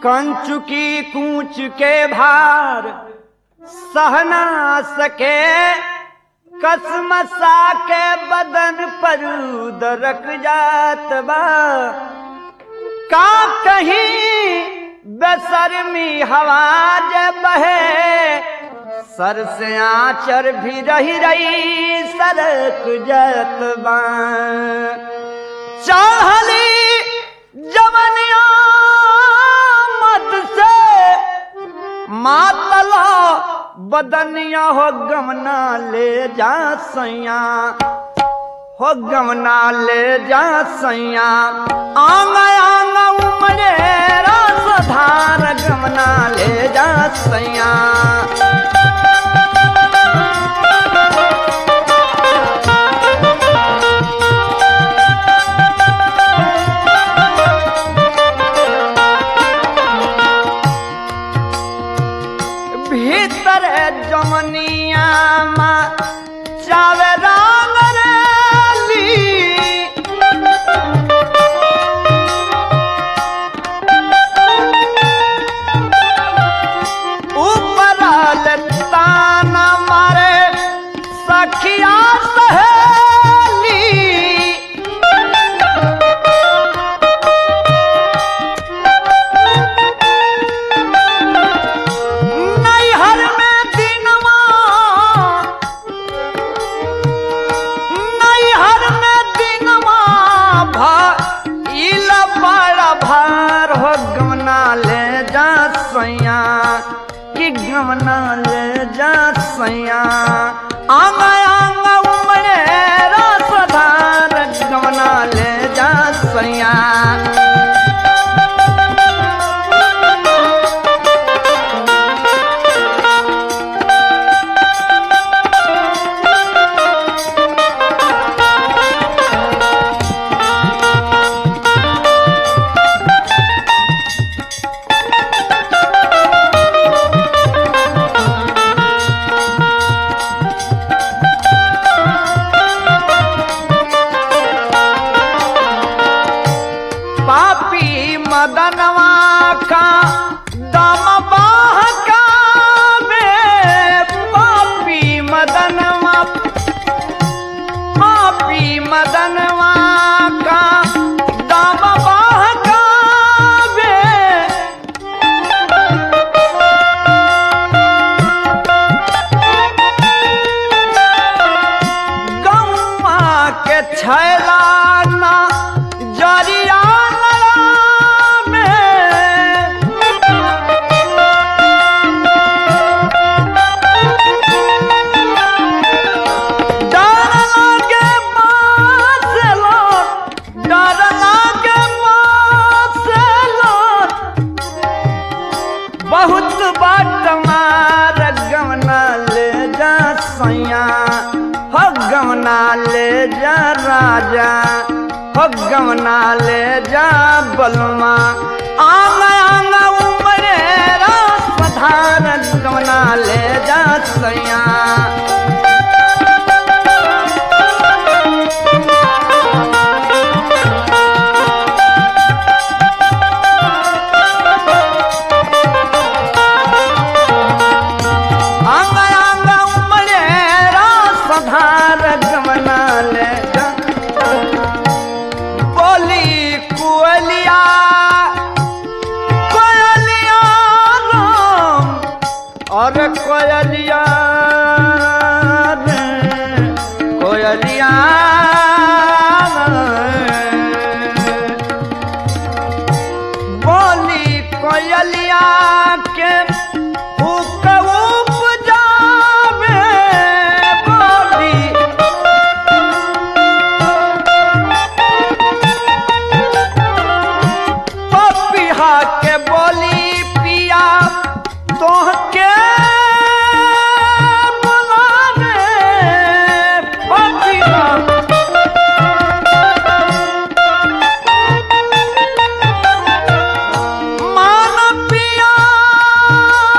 कंचुकी कूच के भार सहना सके कसमसा के बदन पर दरक जात बा का कहीं बेसरमी हवा जे बहे सर से आचर भी रही रही सरक जात बा चाहली जवनिया मत से मातला बदनिया हो गमना ले जा सैया हो गमना ले जा सैया आंग आंग उमरे रस धार गमना ले जा सैया भीतर जमनिया मा चावे रंग रेली ऊपर ताना मारे सखिया सहेली नैहर में दिनवा नैहर में दिनवा भइल बड़ा भार हो गमना ले जा सैया कि गमना ले जा सैया आंग आंग उमरे रस धार गमना ले जा सैया पापी मदनवा का दम बहका में पापी मदनवा पापी मदनवा का दम बहका में गौआ के छैलाना जरिया में डर लागे मासलो डर लागे मासलो बहुत बाट मार गमना ले जा सैया हो गमना ले जा राजा हो गमना ले जा बलमा आंग आंग उमरे रास पधार गमना ले जा सैया अंग अंग उमड़े रास धार गमना ले जा। बोली कुअलिया कोयलिया राम और कोयलिया रे, कोयलिया रे। बोली कोयलिया के हुक उपजावे बोली पपिहा के बोली पिया तोहके बुलावे पपिहा मान पिया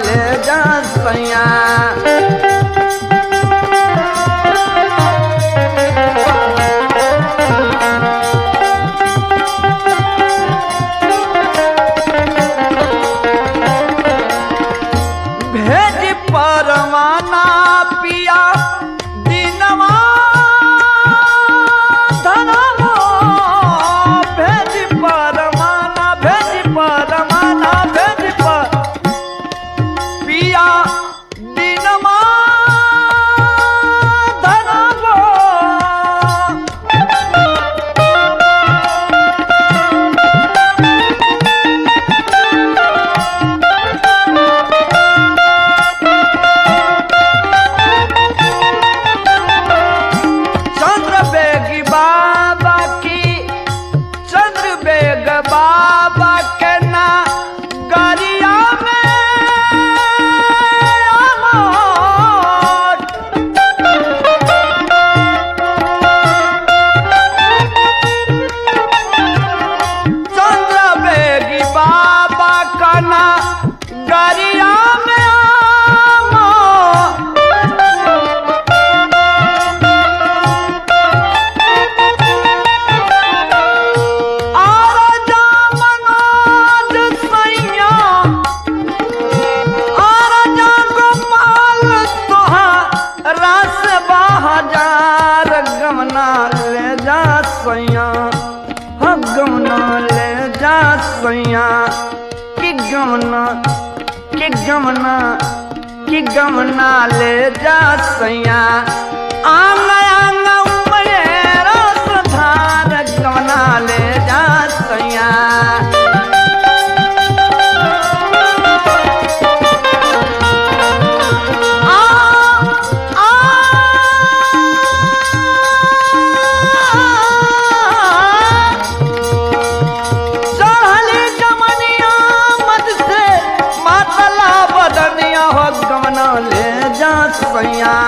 ले जा सैया भेज परवाना पिया दिनवा धनवा भेज परवाना भेज परवाना भेज पर पिया दिनवा धनवा चंद्र बेगी बाबा की चंद्र बेग बाबा के ना गरिया में अमर चंद्र बेगी बाबा का ना गरिया में अमर आराजा मनोज सैया आराजा गोपाल तोहार रस बहाजार गमना ले जा सैया हाँ गमना ले जा सैया कि गमना कि गमना कि गमना ले जा सैया आंग आंग उमरे रस धार गमना ले जा सैया चढ़ली जमनिया मत से मातला बदनिया हो गमना ले जा सैया